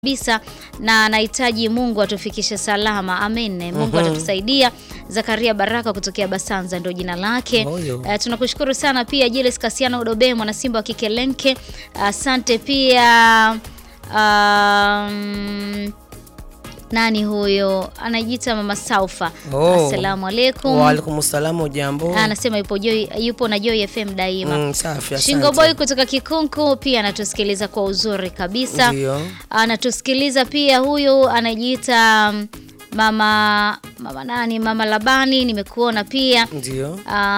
kabisa na anahitaji Mungu atufikishe salama. Amen. Mungu atatusaidia. Zakaria Baraka kutokea Basanza ndio jina lake. Moyo. Eh, tunakushukuru sana pia Julius Kasiano Udobe mwana Simba wa Kikelenke. Asante pia um, nani huyo anajiita Mama Saufa. Oh. Assalamu alaikum. Waalaikum salamu, jambo. Anasema yupo Joy, yupo na Joy FM daima. Mm, safi, Shingo asante. Boy kutoka Kikunku pia anatusikiliza kwa uzuri kabisa. Ndio. Anatusikiliza pia huyu anajiita mm, mama mama nani, mama Labani, nimekuona pia. Ndio.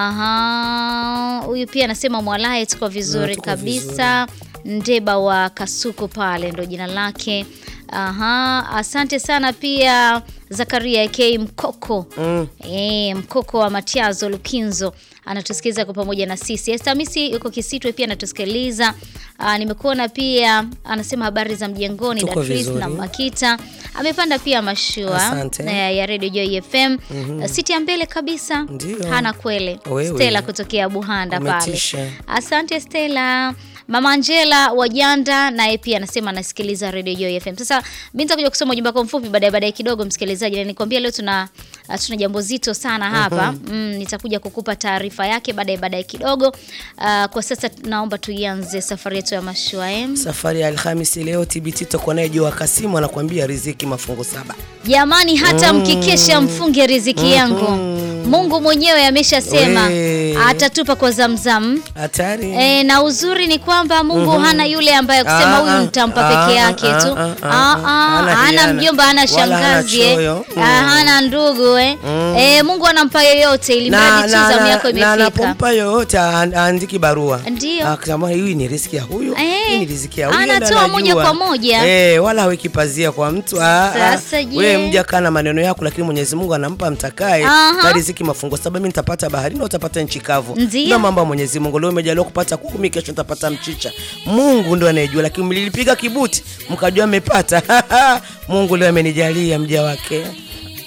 Aha, huyu pia anasema mwalaye tuko vizuri tuko kabisa. Ndeba wa Kasuku pale ndo jina lake. Aha, asante sana pia Zakaria K Mkoko. Mm. E, mkoko wa Matiazo Lukinzo anatusikiliza kwa pamoja na sisi. Estamisi yuko Kisitwe pia anatusikiliza. Ah, nimekuona pia anasema habari za mjengoni Tuko Datris vizuri. na Makita. Amepanda pia mashua Asante. eh, ya Radio Joy FM. Siti ya mbele kabisa. Ndio. Hana kwele. Wewe. Stella kutokea Buhanda pale. Umetisha. Asante Stella. Mama Angela Wajanda naye pia anasema anasikiliza Radio Joy FM. Sasa mimi nitakuja kusoma ujumbe wako mfupi baadaye baadaye kidogo msikilizaji, na nikwambia leo tuna uh, tuna jambo zito sana hapa. Mm, nitakuja kukupa taarifa yake baadaye baadaye kidogo. Uh, kwa sasa naomba tuianze safari yetu ya mashua em. Safari ya Alhamisi leo TBT tutakuwa naye Joa Kasimu anakuambia riziki mafungu saba. Jamani, hata mkikesha mfunge riziki yangu. Mungu mwenyewe ameshasema We. atatupa kwa zamzam. Hatari. E, na uzuri ni kwamba Mungu hana yule ambaye kusema Ah, huyu ah, nitampa ah, peke yake ah, tu. ah, ah, Ah, ah. ah, Hana hana hiana. mjomba, hana Wala hana shangazi, eh. choyo. Ah, hana ndugu eh. Eh, Mungu anampa yoyote ili na, mradi tu na, zamu na, yako na imefika. anapompa yoyote aan- aandiki barua Ndio. akisema hii ni riziki ya huyu Eh, hii ni riziki ya huyu anatoa ndio moja anajua. kwa moja. eh, wala haweki pazia kwa mtu Ah, ah. Sasa je? wewe mja kana maneno yako lakini Mwenyezi Mungu anampa mtakaye Aha. na riziki mafungo sababu mimi nitapata baharini na utapata nchi kavu Ndio. ndio mambo ya Mwenyezi Mungu leo umejaliwa kupata kuku mimi kesho nitapata mchicha Mungu ndo anayejua lakini mlilipiga kibuti mkajua mmepata Mungu leo amenijalia mja wake